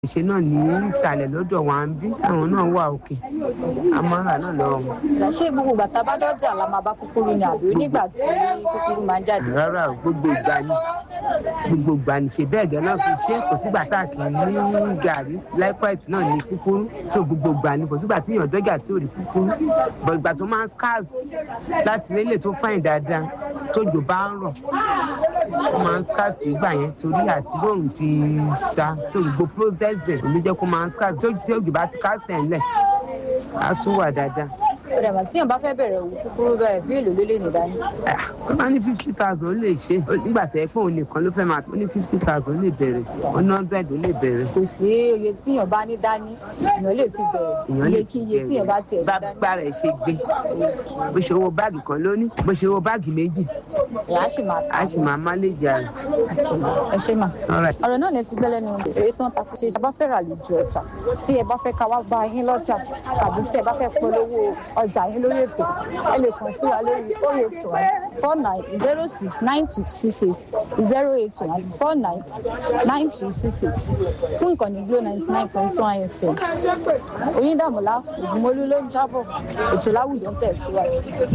ṣe náà ní ìsàlẹ̀ lọ́dọ̀ wa ń bí àwọn náà wà òkè amára náà lọ́wọ́ wọn. ṣé gbogbo ìgbà tá a bá dọ́jà la máa bá kúkúrú ni àbí nígbà tí kúkúrú máa ń jáde. rárá o, gbogbo ìgbà ni gbogbo ìgbà ni ṣe bẹ́ẹ̀ gẹ́ náà fi ṣe kò sígbà tá a kì í ní gàrí likewise náà ní kúkúrú so gbogbo ìgbà ni kò sígbà tí èèyàn dọ́jà tí ò rí kúkúrú bọ̀ ìgbà tó máa ń scars láti lélẹ̀ tó fáìn dáadáa tójò bá ń rọ̀ ó máa ń scars nígbà yẹn torí àti bóun fi sa so gbogbo process ẹ̀ ló jẹ́ kó máa ń scars tó tí òjò bá ti kásẹ̀ ńlẹ̀ á tún wà dáadáa. ọ̀rẹ́ mà tíyàn bá fẹ́ bẹ̀rẹ̀ òwò kúkúrú bẹ́ẹ̀ bí èlò ló lè ní dání. Ah, tó bá ní fifty thousand ó lè ṣe nígbà tí ẹ pé òun nìkan ló fẹ́ máa ó ní fifty thousand ó lè bẹ̀rẹ̀ one hundred ó lè bẹ̀rẹ̀. kò sí oye tíyàn bá ní dání èèyàn lè fi bẹ̀rẹ̀ èèyàn lè iye kí iye tíyàn bá tiẹ̀ ní bá dání gbára ẹ̀ ṣe gbé bó ṣe owó báàgì kan lóní bó ṣe owó báàgì méjì èèyàn á sì máa ta á sì máa má lè jà rẹ̀. ẹ ṣe mà. All right. ọ̀rọ̀ náà lè ti gbẹ́lẹ́ nu èyí tó ń ta ṣe bá fẹ́ rà lójú ọjà tí ẹ bá fẹ́ ká wá bá yín lọ́jà tàbí tí ẹ bá fẹ́ polówó ọjà yín lórí ètò ẹ lè kàn sí wa lórí oh eight one four nine zero six nine two six eight zero eight one four nine nine two six eight fún ìkànnì glo ninety nine point one fm oyíndàmọ́lá ògúnmọ́lú ló ń jábọ̀ ètò láwùjọ ń tẹ̀síwájú.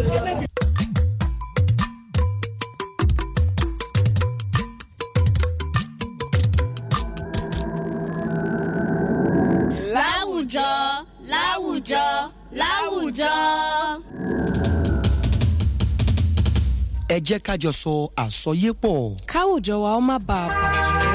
láwùjọ láwùjọ láwùjọ. ẹ jẹ́ ká jọ sọ àsọyépọ̀. káwùjọ wa ó má bàa bàjẹ́.